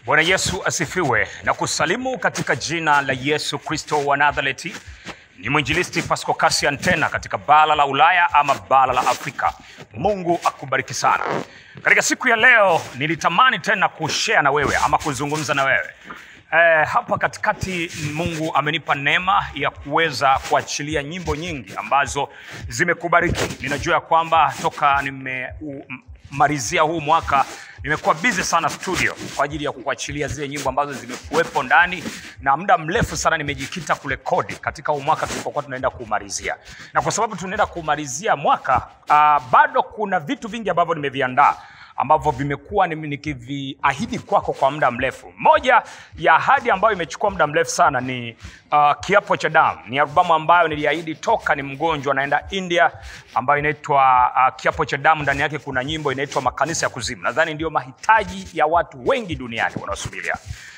Bwana Yesu asifiwe na kusalimu katika jina la Yesu Kristo wa Nazareti. Ni mwinjilisti Pasco Cassian tena katika bara la Ulaya ama bara la Afrika. Mungu akubariki sana. Katika siku ya leo nilitamani tena kushare na wewe ama kuzungumza na wewe Eh, hapa katikati Mungu amenipa neema ya kuweza kuachilia nyimbo nyingi ambazo zimekubariki. Ninajua ya kwamba toka nimemalizia huu mwaka nimekuwa busy sana studio kwa ajili ya kuachilia zile nyimbo ambazo zimekuwepo ndani, na muda mrefu sana nimejikita kurekodi katika huu mwaka tulipokuwa tunaenda kumalizia, na kwa sababu tunaenda kumalizia mwaka uh, bado kuna vitu vingi ambavyo nimeviandaa ambavyo vimekuwa ni- nikiviahidi kwako kwa muda mrefu. Moja ya ahadi ambayo imechukua muda mrefu sana ni uh, kiapo cha damu. Ni albamu ambayo niliahidi toka ni mgonjwa naenda India, ambayo inaitwa uh, kiapo cha damu. Ndani yake kuna nyimbo inaitwa makanisa ya kuzimu. Nadhani ndio mahitaji ya watu wengi duniani wanaosubiria.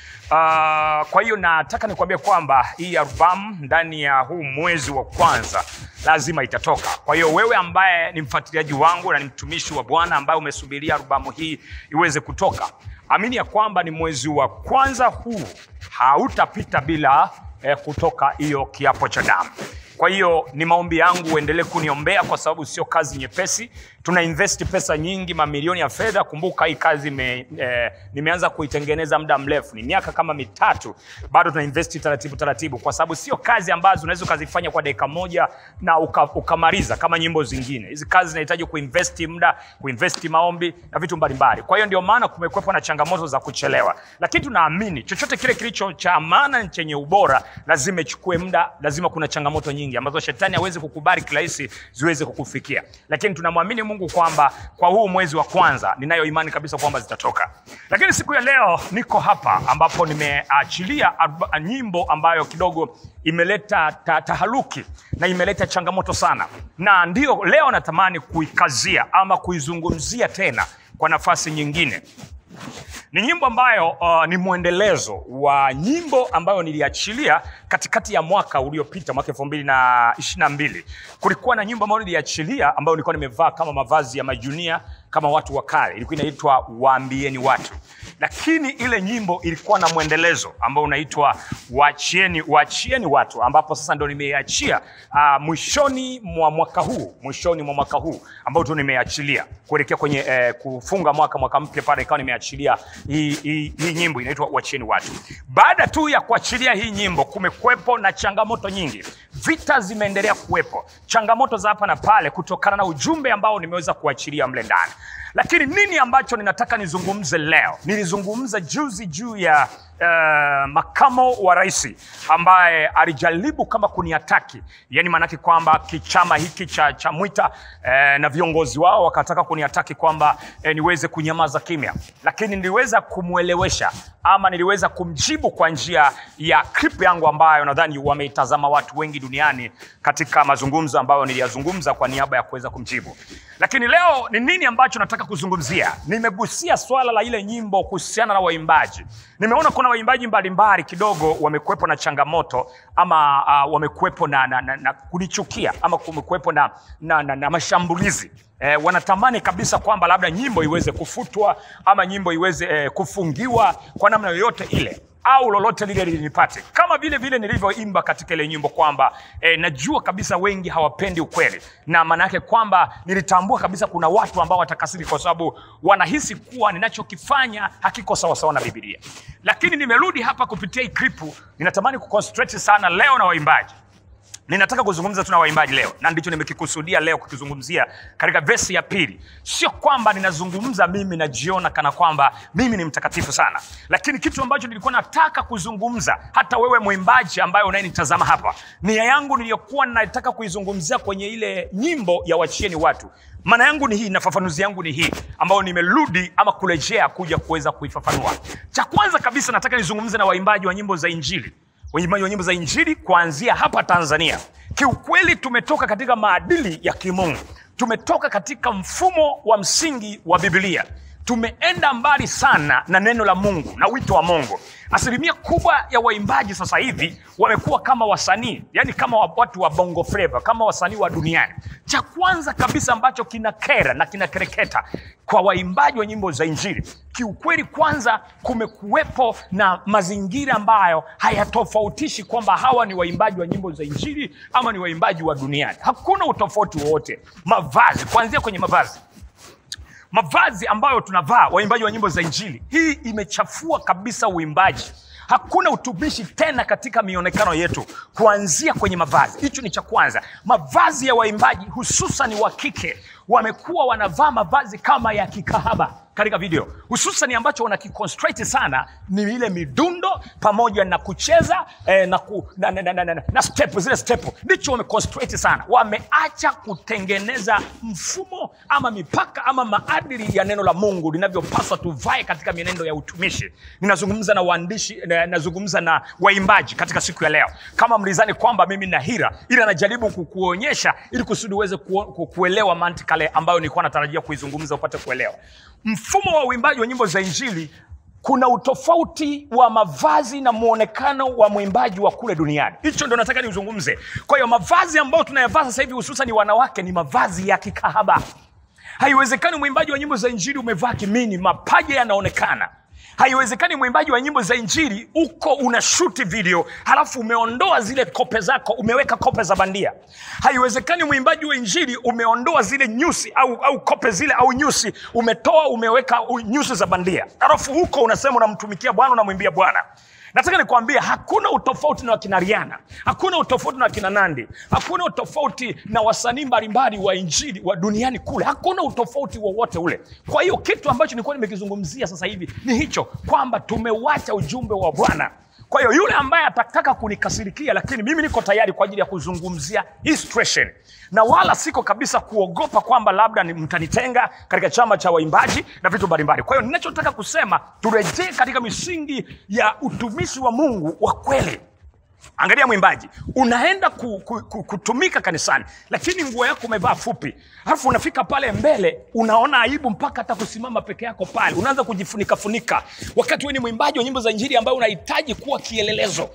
Uh, kwa hiyo nataka nikwambie kwamba hii albamu ndani ya huu mwezi wa kwanza lazima itatoka. Kwa hiyo wewe ambaye ni mfuatiliaji wangu na ni mtumishi wa Bwana ambaye umesubiria albamu hii iweze kutoka, amini ya kwamba ni mwezi wa kwanza huu hautapita bila eh, kutoka hiyo kiapo cha damu. Kwa hiyo ni maombi yangu uendelee kuniombea kwa sababu sio kazi nyepesi. Tuna invest pesa nyingi, mamilioni ya fedha. Kumbuka hii kazi me, eh, nimeanza kuitengeneza muda mrefu, ni miaka kama mitatu, bado tuna invest taratibu taratibu, kwa sababu sio kazi ambazo unaweza ukazifanya kwa dakika moja na uka, ukamaliza kama nyimbo zingine. Hizi kazi zinahitaji kuinvest muda, kuinvest maombi na vitu mbalimbali. Kwa hiyo ndio maana kumekuwepo na changamoto za kuchelewa, lakini tunaamini chochote kile kilicho cha maana na chenye ubora lazima ichukue muda, lazima kuna changamoto nyingi ambazo shetani hawezi kukubali kirahisi ziweze kukufikia, lakini tunamwamini Mungu kwamba kwa huu mwezi wa kwanza ninayo imani kabisa kwamba zitatoka. Lakini siku ya leo niko hapa ambapo nimeachilia arba- nyimbo ambayo kidogo imeleta ta, taharuki na imeleta changamoto sana, na ndio leo natamani kuikazia ama kuizungumzia tena kwa nafasi nyingine ni nyimbo ambayo uh, ni mwendelezo wa nyimbo ambayo niliachilia katikati ya mwaka uliopita mwaka elfu mbili na ishiri na mbili kulikuwa na nyimbo ambayo niliachilia ambayo nilikuwa nimevaa kama mavazi ya majunia kama watu wa kale ilikuwa inaitwa waambieni watu lakini ile nyimbo ilikuwa na mwendelezo ambao unaitwa wachieni, wachieni watu ambapo sasa ndo nimeiachia uh, mwishoni mwa mwaka huu mwishoni mwa mwaka huu ambao tu nimeachilia kuelekea kwenye eh, kufunga mwaka mwaka mpya pale ikawa nimeachilia hii, hii, hii nyimbo inaitwa wachieni watu baada tu ya kuachilia hii nyimbo kumekuwepo na changamoto nyingi vita zimeendelea kuwepo changamoto za hapa na pale kutokana na ujumbe ambao nimeweza kuachilia mle ndani lakini nini ambacho ninataka nizungumze leo nilizungumza juzi juu ya uh, makamo wa rais ambaye alijaribu kama kuniataki yani maanake kwamba kichama hiki cha, cha mwita eh, na viongozi wao wakataka kuniataki kwamba eh, niweze kunyamaza kimya lakini niliweza kumwelewesha ama niliweza kumjibu kwa njia ya clip yangu ambayo nadhani wameitazama watu wengi duniani katika mazungumzo ambayo niliyazungumza kwa niaba ya kuweza kumjibu lakini leo ni nini ambacho nataka kuzungumzia nimegusia swala la ile nyimbo kuhusiana na waimbaji nimeona kuna waimbaji mbalimbali kidogo wamekuwepo na changamoto ama uh, wamekuwepo na, na, na, na kunichukia ama kumekuwepo na, na, na, na mashambulizi Eh, wanatamani kabisa kwamba labda nyimbo iweze kufutwa ama nyimbo iweze eh, kufungiwa kwa namna yoyote ile au lolote lile linipate kama vile vile nilivyoimba katika ile nyimbo kwamba eh, najua kabisa wengi hawapendi ukweli na maana yake kwamba nilitambua kabisa kuna watu ambao watakasiri kwa sababu wanahisi kuwa ninachokifanya hakiko sawasawa na bibilia lakini nimerudi hapa kupitia hii klipu ninatamani kuconcentrate sana leo na waimbaji ninataka kuzungumza tu na waimbaji leo na ndicho nimekikusudia leo kukizungumzia katika vesi ya pili sio kwamba ninazungumza mimi najiona kana kwamba mimi ni mtakatifu sana lakini kitu ambacho nilikuwa nataka kuzungumza hata wewe mwimbaji ambaye unayenitazama hapa nia yangu niliyokuwa nataka kuizungumzia kwenye ile nyimbo ya wachieni watu maana yangu ni hii na fafanuzi yangu ni hii ambayo nimerudi ama kurejea kuja kuweza kuifafanua cha kwanza kabisa nataka nizungumze na waimbaji wa nyimbo za injili waimbaji wa nyimbo za injili kuanzia hapa tanzania kiukweli tumetoka katika maadili ya kimungu tumetoka katika mfumo wa msingi wa biblia tumeenda mbali sana na neno la mungu na wito wa mungu asilimia kubwa ya waimbaji sasa hivi wamekuwa kama wasanii yani kama wa- watu wa bongo flava kama wasanii wa duniani cha kwanza kabisa ambacho kinakera na kinakereketa kwa waimbaji wa nyimbo za injili kiukweli kwanza kumekuwepo na mazingira ambayo hayatofautishi kwamba hawa ni waimbaji wa nyimbo za injili ama ni waimbaji wa duniani hakuna utofauti wowote mavazi kuanzia kwenye mavazi mavazi ambayo tunavaa waimbaji wa nyimbo za injili hii imechafua kabisa uimbaji hakuna utumishi tena katika mionekano yetu kuanzia kwenye mavazi hicho ni cha kwanza mavazi ya waimbaji hususan wa kike wamekuwa wanavaa mavazi kama ya kikahaba katika video hususan ambacho wanakiconstrate sana ni ile midundo pamoja na kucheza eh, na, ku, na, na, na, na, na, na step zile step ndicho wameconstrate sana wameacha kutengeneza mfumo ama mipaka ama maadili ya neno la mungu linavyopaswa tuvae katika mienendo ya utumishi ninazungumza na waandishi na- nazungumza na waimbaji katika siku ya leo kama mlizani kwamba mimi na hira ili anajaribu kukuonyesha ili kusudi uweze ku, ku, kuelewa mantikale ambayo nilikuwa natarajia kuizungumza upate kuelewa mfumo wa uimbaji wa nyimbo za injili kuna utofauti wa mavazi na mwonekano wa mwimbaji wa kule duniani hicho ndo nataka niuzungumze kwa hiyo mavazi ambayo tunayavaa sasa hivi hususan wanawake ni mavazi ya kikahaba haiwezekani mwimbaji wa nyimbo za injili umevaa kimini mapaja yanaonekana haiwezekani mwimbaji wa nyimbo za injili uko una shuti video halafu umeondoa zile kope zako umeweka kope za bandia haiwezekani mwimbaji wa injili umeondoa zile nyusi au, au kope zile au nyusi umetoa umeweka u- nyusi za bandia halafu huko unasema unamtumikia bwana unamwimbia bwana nataka nikwambie hakuna utofauti na wakina riana hakuna utofauti na wakina nandi hakuna utofauti na wasanii mbalimbali wa injili wa duniani kule hakuna utofauti wowote ule kwa hiyo kitu ambacho nilikuwa nimekizungumzia sasa hivi ni hicho kwamba tumewacha ujumbe wa bwana kwa hiyo yule ambaye atataka kunikasirikia lakini mimi niko tayari kwa ajili ya kuzungumzia hii situation na wala siko kabisa kuogopa kwamba labda ni- mtanitenga katika chama cha waimbaji na vitu mbalimbali kwa hiyo ninachotaka kusema turejee katika misingi ya utumishi wa mungu wa kweli angalia mwimbaji unaenda ku, ku, ku, kutumika kanisani lakini nguo yako umevaa fupi alafu unafika pale mbele unaona aibu mpaka hata kusimama peke yako pale unaanza kujifunika funika wakati we ni mwimbaji wa nyimbo za injili ambayo unahitaji kuwa kielelezo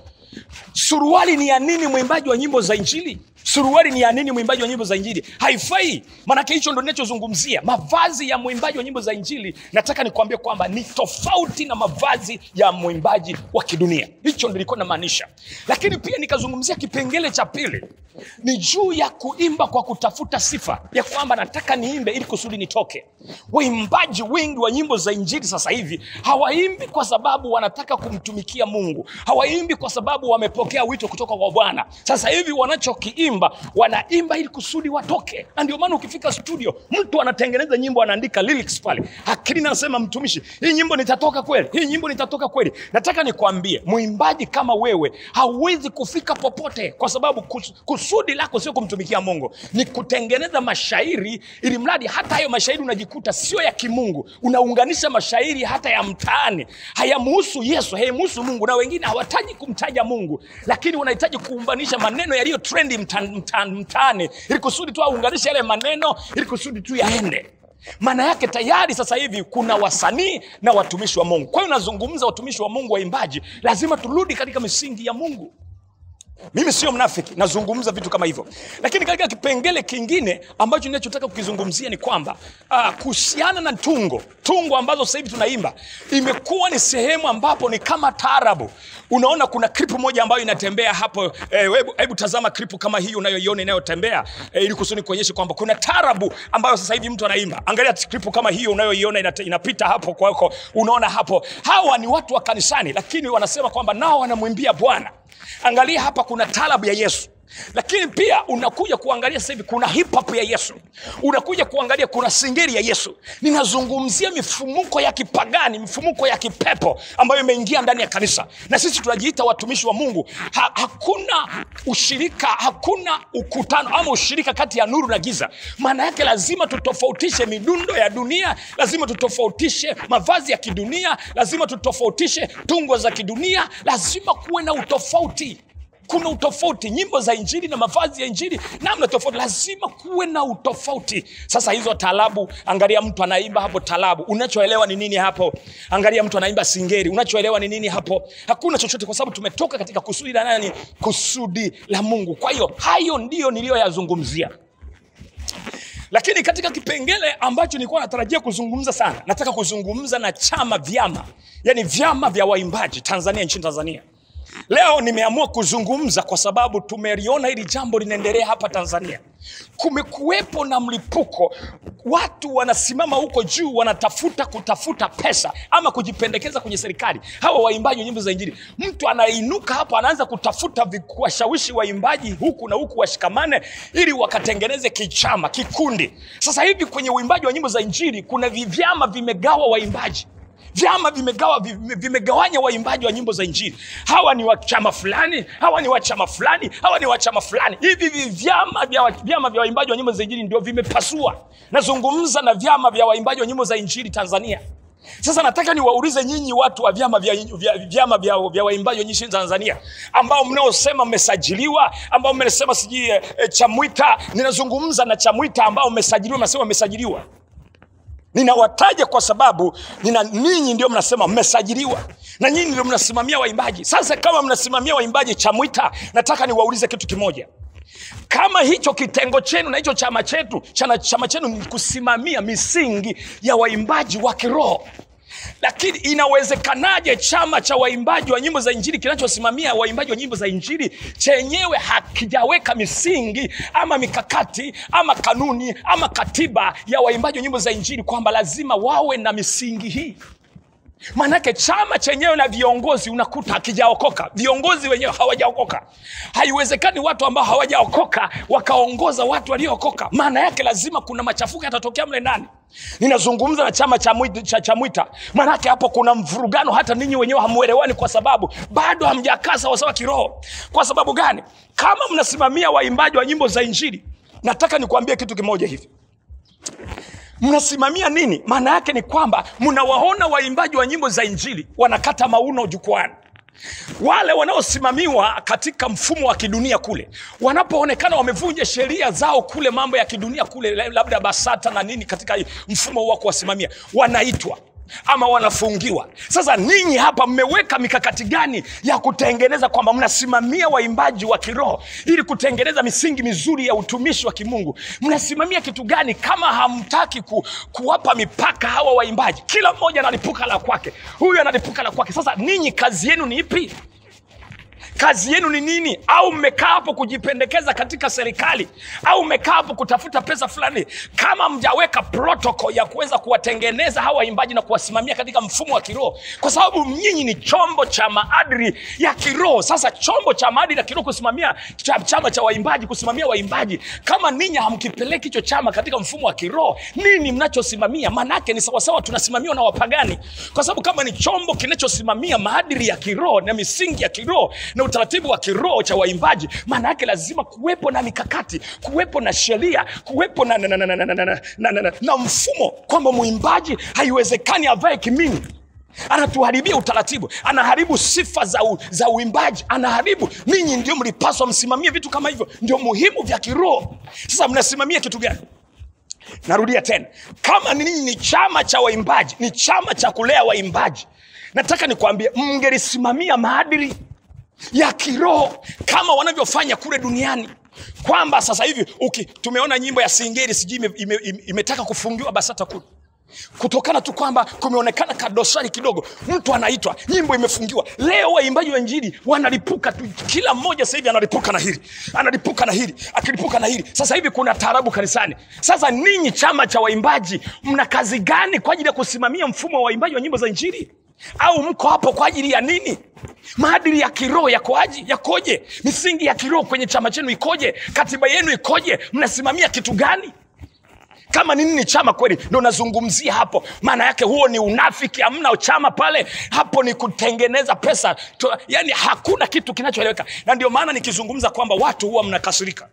suruali ni ya nini mwimbaji wa nyimbo za injili suruali ni ya nini mwimbaji wa nyimbo za injili haifai maanake hicho ndo ninachozungumzia mavazi ya mwimbaji wa nyimbo za injili nataka nikuambia kwamba ni tofauti na mavazi ya mwimbaji wa kidunia hicho ndo nilikuwa namaanisha lakini pia nikazungumzia kipengele cha pili ni juu ya kuimba kwa kutafuta sifa ya kwamba nataka niimbe ili kusudi nitoke waimbaji wengi wa nyimbo za injili sasa hivi hawaimbi kwa sababu wanataka kumtumikia mungu hawaimbi kwa sababu wamepokea wito kutoka kwa bwana sasa hivi wanachokiimba wanaimba ili kusudi watoke na ndio maana ukifika studio mtu anatengeneza nyimbo anaandika lyrics pale akili nasema mtumishi hii nyimbo nitatoka kweli hii nyimbo nitatoka kweli nataka nikwambie mwimbaji kama wewe hauwezi kufika popote kwa sababu kus, kusudi lako sio kumtumikia mungu ni kutengeneza mashairi ili mradi hata hayo mashairi unajikuta sio ya kimungu unaunganisha mashairi hata ya mtaani hayamuhusu yesu hayamuhusu mungu na wengine hawataji kumtaja mungu lakini wanahitaji kuumbanisha maneno yaliyo trendi mtaani mta, mtaani ili kusudi tu aunganishe yale maneno ili kusudi tu yaende maana yake tayari sasa hivi kuna wasanii na watumishi wa mungu kwa hiyo nazungumza watumishi wa mungu waimbaji lazima turudi katika misingi ya mungu mimi sio mnafiki nazungumza vitu kama hivyo lakini katika kipengele kingine ambacho ninachotaka kukizungumzia ni kwamba uh, kuhusiana na tungo tungo ambazo sasa hivi tunaimba imekuwa ni sehemu ambapo ni kama taarabu unaona kuna kripu moja ambayo inatembea hapo eh, hebu hebu tazama kripu kama hii unayoiona inayotembea eh, ili kusudi kuonyesha kwamba kuna taarabu ambayo sasa hivi mtu anaimba angalia kripu kama hiyo unayoiona inate- inapita hapo kwako unaona hapo hawa ni watu wa kanisani lakini wanasema kwamba nao wanamwimbia bwana angalia hapa kuna talabu ya yesu lakini pia unakuja kuangalia sasa hivi kuna hip hop ya yesu unakuja kuangalia kuna singeri ya yesu ninazungumzia mifumuko ya kipagani mifumuko ya kipepo ambayo imeingia ndani ya kanisa na sisi tunajiita watumishi wa mungu ha, hakuna ushirika hakuna ukutano ama ushirika kati ya nuru na giza maana yake lazima tutofautishe midundo ya dunia lazima tutofautishe mavazi ya kidunia lazima tutofautishe tungo za kidunia lazima kuwe na utofauti kuna utofauti nyimbo za injili na mavazi ya injili namna tofauti lazima kuwe na utofauti sasa hizo talabu angalia mtu anaimba hapo talabu unachoelewa ni nini hapo angalia mtu anaimba singeri unachoelewa ni nini hapo hakuna chochote kwa sababu tumetoka katika kusudi la nani kusudi la mungu kwa hiyo hayo ndiyo niliyoyazungumzia lakini katika kipengele ambacho nilikuwa natarajia kuzungumza sana nataka kuzungumza na chama vyama yani vyama vya waimbaji tanzania nchini tanzania leo nimeamua kuzungumza kwa sababu tumeliona hili jambo linaendelea hapa tanzania kumekuwepo na mlipuko watu wanasimama huko juu wanatafuta kutafuta pesa ama kujipendekeza kwenye serikali hawa waimbaji wa nyimbo za injili mtu anainuka hapo anaanza kutafuta vi- kuwashawishi waimbaji huku na huku washikamane ili wakatengeneze kichama kikundi sasa hivi kwenye uimbaji wa nyimbo za injili kuna vi- vyama vimegawa waimbaji vyama vimegawa vime- vimegawanya waimbaji wa nyimbo za injili hawa ni wa chama fulani hawa ni wa chama fulani hawa ni wa chama fulani hivi vi- vyama vya wa- vyama vya waimbaji wa nyimbo za injili ndio vimepasua nazungumza na vyama vya waimbaji wa nyimbo za injili tanzania sasa nataka niwaulize nyinyi watu wa vyama vya, vya, vyama vya, vya waimbaji wa nchini tanzania ambao mnaosema mmesajiliwa ambao mnasema sijui e, e, chamwita ninazungumza na chamwita ambao mmesajiliwa mnasema mmesajiliwa ninawataja kwa sababu nina ninyi ndio mnasema mmesajiliwa na nyinyi ndio mnasimamia waimbaji sasa kama mnasimamia waimbaji chamwita nataka niwaulize kitu kimoja kama hicho kitengo chenu na hicho chama chetu chana, chama chenu ni kusimamia misingi ya waimbaji wa kiroho lakini inawezekanaje chama cha waimbaji wa nyimbo za injili kinachosimamia waimbaji wa nyimbo za injili chenyewe hakijaweka misingi ama mikakati ama kanuni ama katiba ya waimbaji wa nyimbo za injili kwamba lazima wawe na misingi hii maanake chama chenyewe na viongozi unakuta hakijaokoka viongozi wenyewe hawajaokoka haiwezekani watu ambao hawajaokoka wakaongoza watu waliookoka maana yake lazima kuna machafuko yatatokea mle ndani ninazungumza na chama cha Mwita- cha, cha mwita maanake hapo kuna mvurugano hata ninyi wenyewe hamuelewani kwa sababu bado hamjakaa sawasawa kiroho kwa sababu gani kama mnasimamia waimbaji wa nyimbo za injili nataka nikuambie kitu kimoja hivi mnasimamia nini maana yake ni kwamba mnawaona waimbaji wa nyimbo za injili wanakata mauno jukwani wale wanaosimamiwa katika mfumo wa kidunia kule wanapoonekana wamevunja sheria zao kule mambo ya kidunia kule labda basata na nini katika mfumo wa kuwasimamia wanaitwa ama wanafungiwa sasa ninyi hapa mmeweka mikakati gani ya kutengeneza kwamba mnasimamia waimbaji wa kiroho ili kutengeneza misingi mizuri ya utumishi wa kimungu mnasimamia kitu gani kama hamtaki ku, kuwapa mipaka hawa waimbaji kila mmoja analipuka la kwake huyu analipuka la kwake sasa ninyi kazi yenu ni ipi kazi yenu ni nini au mmekaa hapo kujipendekeza katika serikali au mmekaa hapo kutafuta pesa fulani kama mjaweka protocol ya kuweza kuwatengeneza hawa waimbaji na kuwasimamia katika mfumo wa kiroho kwa sababu nyinyi ni chombo cha maadili ya kiroho sasa chombo cha maadili ya kiroho kusimamia cha, chama cha waimbaji kusimamia waimbaji kama ninyi hamkipeleki hicho chama katika mfumo wa kiroho nini mnachosimamia maanaake ni sawasawa tunasimamiwa na wapagani kwa sababu kama ni chombo kinachosimamia maadili ya kiroho na misingi ya kiroho na utaratibu wa kiroho cha waimbaji maana yake lazima kuwepo na mikakati kuwepo na sheria kuwepo na, na, na, na, na, na, na, na, na, na, na mfumo kwamba mwimbaji haiwezekani avae kimini anatuharibia utaratibu anaharibu sifa za, u, za uimbaji anaharibu ninyi ndio mlipaswa msimamie vitu kama hivyo ndio muhimu vya kiroho sasa mnasimamia kitu gani narudia tena kama ninyi ni chama cha waimbaji ni chama cha kulea waimbaji nataka nikwambie mngelisimamia maadili ya kiroho kama wanavyofanya kule duniani kwamba sasa hivi uki, tumeona nyimbo ya singeri sijui ime, ime, ime, imetaka kufungiwa basata kule kutokana tu kwamba kumeonekana kadosari kidogo mtu anaitwa nyimbo imefungiwa leo waimbaji wa injili wanalipuka tu kila mmoja sasa hivi analipuka na hili analipuka na hili akilipuka na hili sasa hivi kuna taarabu kanisani sasa ninyi chama cha waimbaji mna kazi gani kwa ajili ya kusimamia mfumo wa waimbaji wa nyimbo za injili au mko hapo kwa ajili ya nini maadili ya kiroho yakoaji yakoje misingi ya kiroho kwenye chama chenu ikoje katiba yenu ikoje mnasimamia kitu gani kama nini ni chama kweli ndo nazungumzia hapo maana yake huo ni unafiki hamna chama pale hapo ni kutengeneza pesa to, yani hakuna kitu kinachoeleweka na ndio maana nikizungumza kwamba watu huwa mnakasirika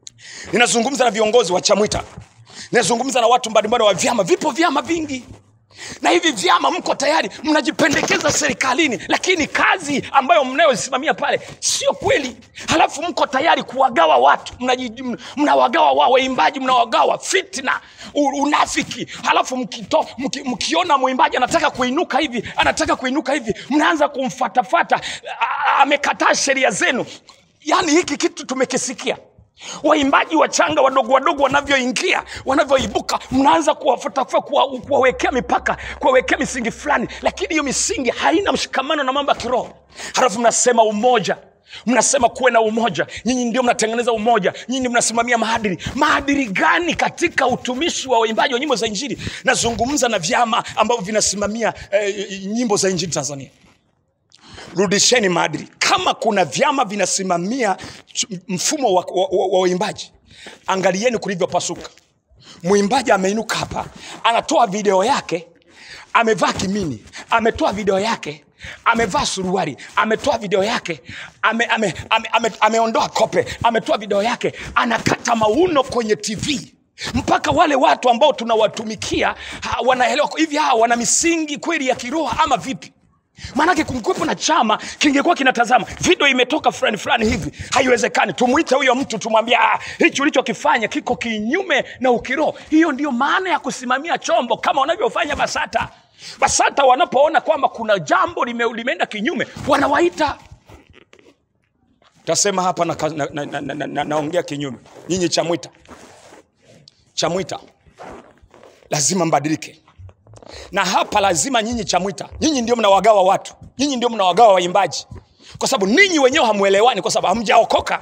ninazungumza na viongozi wa chamwita ninazungumza na watu mbalimbali wa vyama vipo vyama vingi na hivi vyama mko tayari mnajipendekeza serikalini lakini kazi ambayo mnayosimamia pale sio kweli halafu mko tayari kuwagawa watu mnaji- m- mnawagawa wa waimbaji mnawagawa fitna u- unafiki halafu mkito, mki, mkiona mwimbaji anataka kuinuka hivi anataka kuinuka hivi mnaanza kumfatafata A- a- amekataa sheria zenu yaani hiki kitu tumekisikia waimbaji wachanga wadogo wadogo wanavyoingia wanavyoibuka mnaanza kuwafutafuta kuwa- kuwawekea mipaka kuwawekea misingi fulani lakini hiyo misingi haina mshikamano na mambo ya kiroho halafu mnasema umoja mnasema kuwe na umoja nyinyi ndio mnatengeneza umoja nyinyi ndio mnasimamia maadili maadili gani katika utumishi wa waimbaji wa nyimbo za injili nazungumza na vyama ambavyo vinasimamia eh, nyimbo za injili tanzania rudisheni maadili kama kuna vyama vinasimamia ch- mfumo wa wa- wa- wa waimbaji angalieni kulivyopasuka mwimbaji ameinuka hapa anatoa video yake amevaa kimini ametoa video yake amevaa suruari ametoa video yake ame, ame, ame, ame, ameondoa kope ametoa video yake anakata mauno kwenye tv mpaka wale watu ambao tunawatumikia ha, wanaelewa hivi hawa wana misingi kweli ya kiroho ama vipi maanake kumkwepo na chama kingekuwa kinatazama video imetoka fulani fulani hivi haiwezekani tumwite huyo mtu tumwambie "Ah, hichi ulichokifanya kiko kinyume na ukiroho hiyo ndio maana ya kusimamia chombo kama wanavyofanya basata basata wanapoona kwamba kuna jambo lime, limeenda kinyume wanawaita tasema hapa naongea na, na, na, na, na, na, naongea kinyume nyinyi chamwita chamwita lazima mbadilike na hapa lazima nyinyi chamwita nyinyi ndio mnawagawa watu nyinyi ndio mnawagawa waimbaji kwa sababu ninyi wenyewe hamwelewani kwa sababu hamjaokoka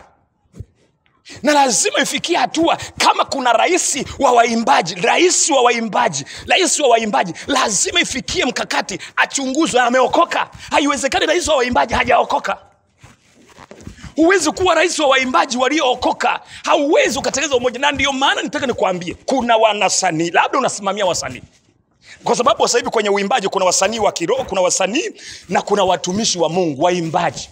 na lazima ifikie hatua kama kuna rais wa waimbaji rais wa waimbaji rais wa waimbaji lazima ifikie mkakati achunguzwe ameokoka haiwezekani rais wa waimbaji hajaokoka huwezi kuwa rais wa waimbaji waliookoka hauwezi ukatengeneza umoja na ndio maana nitaka nikuambie kuna wanasanii labda unasimamia wasanii kwa sababu sasa hivi kwenye uimbaji kuna wasanii wa kiroho kuna wasanii na kuna watumishi wa mungu waimbaji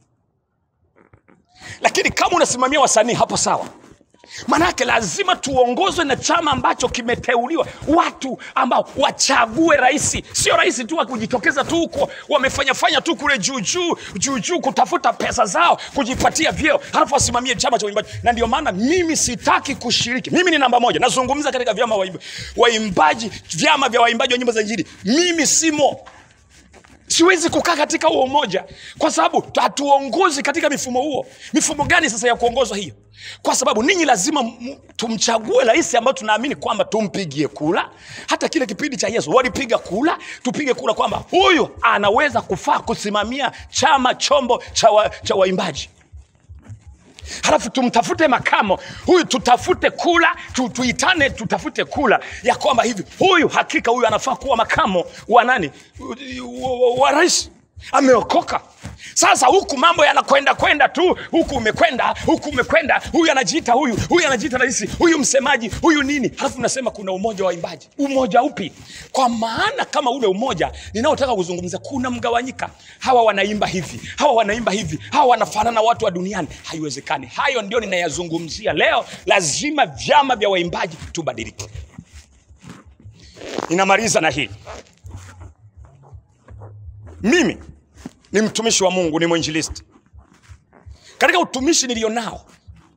lakini kama unasimamia wasanii hapo sawa manake lazima tuongozwe na chama ambacho kimeteuliwa watu ambao wachague rais sio rais tu wa kujitokeza tu huko wamefanyafanya tu kule juujuu juujuu kutafuta pesa zao kujipatia vyeo halafu wasimamie chama cha uimbaji na ndio maana mimi sitaki kushiriki mimi ni namba moja nazungumza katika vyama waimba- waimbaji vyama vya waimbaji wa nyimbo za injili mimi simo siwezi kukaa katika huo umoja kwa sababu hatuongozi katika mifumo huo mifumo gani sasa ya kuongozwa hiyo kwa sababu ninyi lazima m- tumchague rais ambayo tunaamini kwamba tumpigie kula hata kile kipindi cha yesu walipiga kula tupige kula kwamba huyu anaweza kufaa kusimamia chama chombo cha, wa, cha waimbaji halafu tumtafute makamo huyu tutafute kula tu, tuitane tutafute kula ya kwamba hivi huyu hakika huyu anafaa kuwa makamo wa nani wa, wa, wa rais ameokoka sasa huku mambo yanakwenda kwenda tu huku umekwenda huku umekwenda huyu anajiita huyu huyu anajiita rais huyu msemaji huyu nini halafu nasema kuna umoja wa waimbaji umoja upi kwa maana kama ule umoja ninaotaka kuzungumzia kuna mgawanyika hawa wanaimba hivi hawa wanaimba hivi hawa wanafanana watu wa duniani haiwezekani hayo ndio ninayazungumzia leo lazima vyama vya waimbaji tubadilike ninamaliza na hii mimi ni mtumishi wa mungu ni mwinjilisti katika utumishi nilionao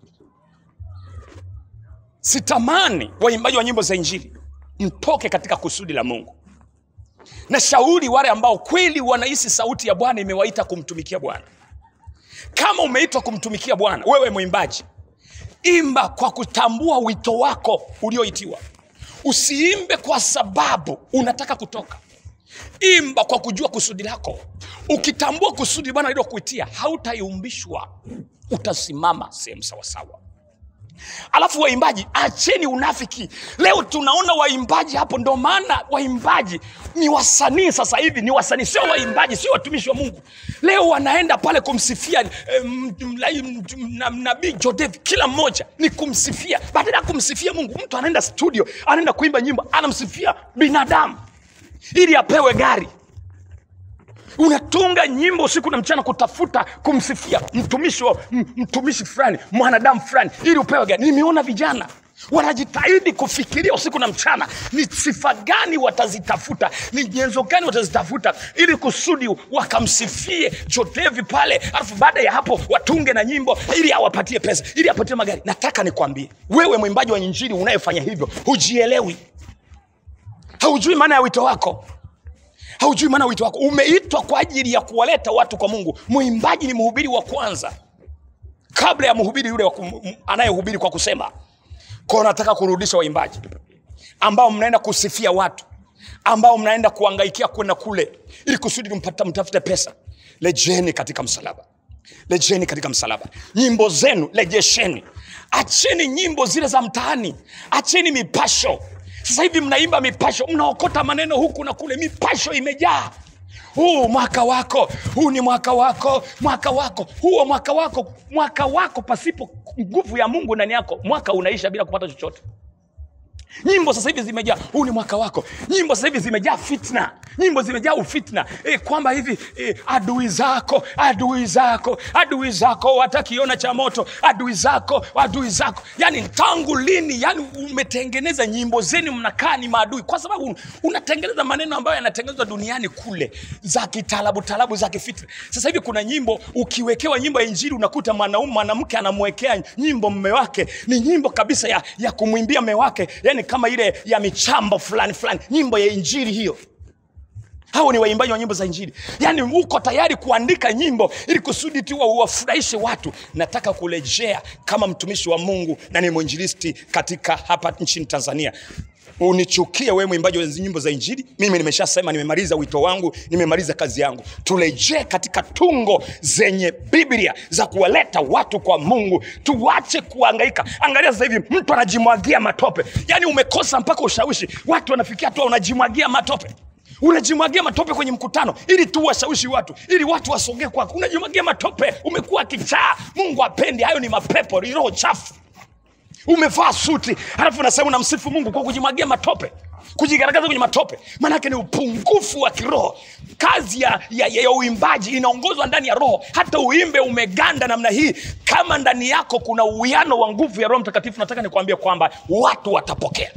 sitamani waimbaji wa nyimbo za injili mtoke katika kusudi la mungu na shauri wale ambao kweli wanahisi sauti ya bwana imewaita kumtumikia bwana kama umeitwa kumtumikia bwana wewe mwimbaji imba kwa kutambua wito wako ulioitiwa usiimbe kwa sababu unataka kutoka imba kwa kujua kusudi lako ukitambua kusudi bwana lilokuitia hautayumbishwa utasimama sehemu sawasawa alafu waimbaji acheni unafiki leo tunaona waimbaji hapo ndo maana waimbaji ni wasanii sasa hivi ni wasanii sio waimbaji sio watumishi wa mungu leo wanaenda pale kumsifia eh, m- m- m- na- nabii jodev kila mmoja ni kumsifia badala ya kumsifia mungu mtu anaenda studio anaenda kuimba nyimbo anamsifia binadamu ili apewe gari unatunga nyimbo usiku na mchana kutafuta kumsifia mtumishi wa m- mtumishi fulani mwanadamu fulani ili upewe gari nimeona vijana wanajitahidi kufikiria usiku na mchana ni sifa gani watazitafuta ni nyenzo gani watazitafuta ili kusudi wakamsifie jotevi pale alafu baada ya hapo watunge na nyimbo ili awapatie pesa ili apatie magari nataka nikwambie wewe mwimbaji wa injili unayefanya hivyo hujielewi haujui maana ya wito wako haujui maana ya wito wako umeitwa kwa ajili ya kuwaleta watu kwa mungu mwimbaji ni mhubiri wa kwanza kabla ya mhubiri yule wa kum- m- anayehubiri kwa kusema kwao nataka kurudisha waimbaji ambao mnaenda kusifia watu ambao mnaenda kuangaikia kwenda kule ili kusudi mpata mtafute pesa lejeni katika msalaba lejeni katika msalaba nyimbo zenu lejesheni acheni nyimbo zile za mtaani acheni mipasho sasa hivi mnaimba mipasho mnaokota maneno huku na kule mipasho imejaa huu mwaka wako huu ni mwaka wako mwaka wako huo mwaka wako mwaka wako pasipo nguvu ya mungu ndani yako mwaka unaisha bila kupata chochote nyimbo sasa hivi zimejaa huu ni mwaka wako nyimbo sasa hivi zimejaa fitna nyimbo zimejaa ufitna e, kwamba hivi e, adui zako adui zako adui zako watakiona cha moto adui zako adui zako yani tangu lini yani umetengeneza nyimbo zenu mnakaa ni maadui kwa sababu unatengeneza maneno ambayo yanatengenezwa duniani kule za kitalabu talabu za kifitna sasa hivi kuna nyimbo ukiwekewa nyimbo ya injili unakuta mwanaume mwanamke anamwekea nyimbo mme wake ni nyimbo kabisa ya, ya kumwimbia mme wake yani kama ile ya michambo fulani fulani nyimbo ya injili hiyo hao ni waimbaji wa nyimbo za injili yaani uko tayari kuandika nyimbo ili kusudi tu uwafurahishe watu nataka kurejea kama mtumishi wa mungu na ni mwinjilisti katika hapa nchini tanzania unichukie wewe mwimbaji wa nyimbo za injili mimi nimeshasema nimemaliza wito wangu nimemaliza kazi yangu turejee katika tungo zenye biblia za kuwaleta watu kwa mungu tuwache kuangaika angalia sasa hivi mtu anajimwagia matope yaani umekosa mpaka ushawishi watu wanafikia tu unajimwagia matope unajimwagia matope kwenye mkutano ili tu washawishi watu ili watu wasogee kwako unajimwagia matope umekuwa kichaa mungu apendi hayo ni mapepo ni roho chafu umevaa suti halafu unasema unamsifu mungu kwa kujimwagia matope kujigaragaza kwenye matope maanake ni upungufu wa kiroho kazi ya, ya, ya, ya uimbaji inaongozwa ndani ya roho hata uimbe umeganda namna hii kama ndani yako kuna uwiano wa nguvu ya roho mtakatifu nataka nikuambia kwamba watu watapokea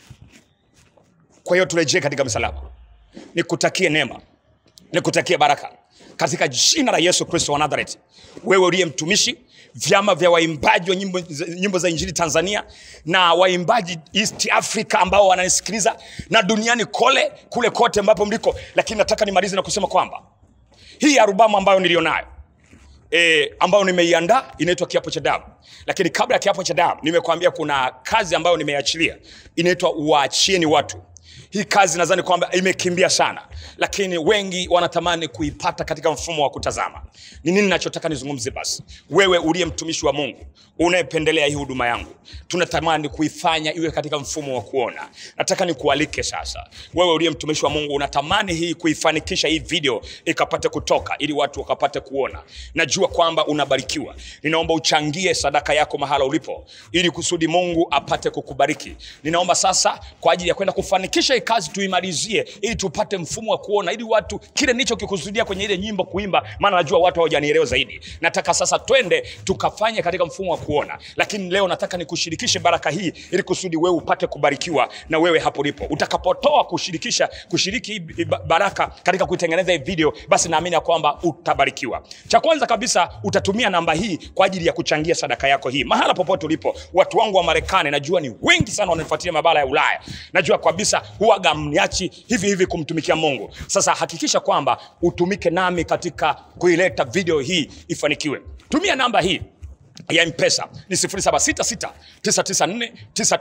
kwa hiyo turejee katika msalaba nikutakie neema nikutakie baraka katika jina la yesu kristo wa nazareti wewe uliye mtumishi vyama vya waimbaji wa nyimbo, nyimbo za injili tanzania na waimbaji east africa ambao wananisikiliza na duniani kole kule kote ambapo mliko lakini nataka nimalize na kusema kwamba hii arubamu ambayo nilionayo e, ambayo nimeiandaa inaitwa kiapo cha damu lakini kabla ya kiapo cha damu nimekwambia kuna kazi ambayo nimeiachilia inaitwa waachieni watu hii kazi nadhani kwamba imekimbia sana lakini wengi wanatamani kuipata katika mfumo wa kutazama ni nini nachotaka nizungumze basi wewe uliye mtumishi wa mungu unayependelea hii huduma yangu tunatamani kuifanya iwe katika mfumo wa kuona nataka nikualike sasa wewe uliye mtumishi wa mungu unatamani hii kuifanikisha hii video ikapate kutoka ili watu wakapate kuona najua kwamba unabarikiwa ninaomba uchangie sadaka yako mahala ulipo ili kusudi mungu apate kukubariki ninaomba sasa kwa ajili ya kwenda kufanikisha hii kazi tuimalizie ili tupate mfumo wa kuona ili watu kile nilichokikusudia kwenye ile nyimbo kuimba maana najua watu hawajanielewa zaidi nataka sasa twende tukafanye katika mfumo wa kuona lakini leo nataka nikushirikishe baraka hii ili kusudi wewe upate kubarikiwa na wewe hapo ulipo utakapotoa kushirikisha kushiriki hii ba- baraka katika kuitengeneza hii video basi naamini ya kwamba utabarikiwa cha kwanza kabisa utatumia namba hii kwa ajili ya kuchangia sadaka yako hii mahala popote ulipo watu wangu wa marekani najua ni wengi sana wanafuatilia mabara ya ulaya najua kabisa huwaga mniachi hivi hivi kumtumikia mungu sasa hakikisha kwamba utumike nami katika kuileta video hii ifanikiwe tumia namba hii ya mpesa ni 766 994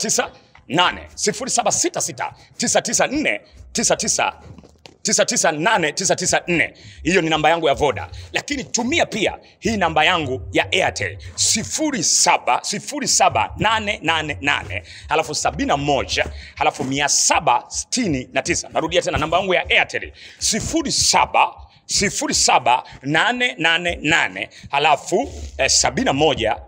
998 766 994 998994 hiyo ni namba yangu ya voda lakini tumia pia hii namba yangu ya airtel 77888 halafu 71 halafu 769 narudia tena namba yangu ya airtel 07 07888 halafu eh, 71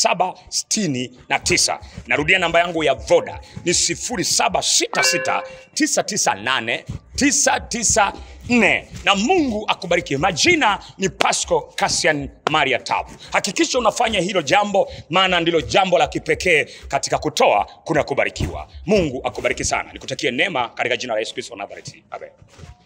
769 narudia namba yangu ya voda ni 0766 998 994 na mungu akubariki majina ni pasco cassian maria tabu hakikisha unafanya hilo jambo maana ndilo jambo la kipekee katika kutoa kuna kubarikiwa mungu akubariki sana nikutakie neema katika jina la yesu kristo wa nazareti amen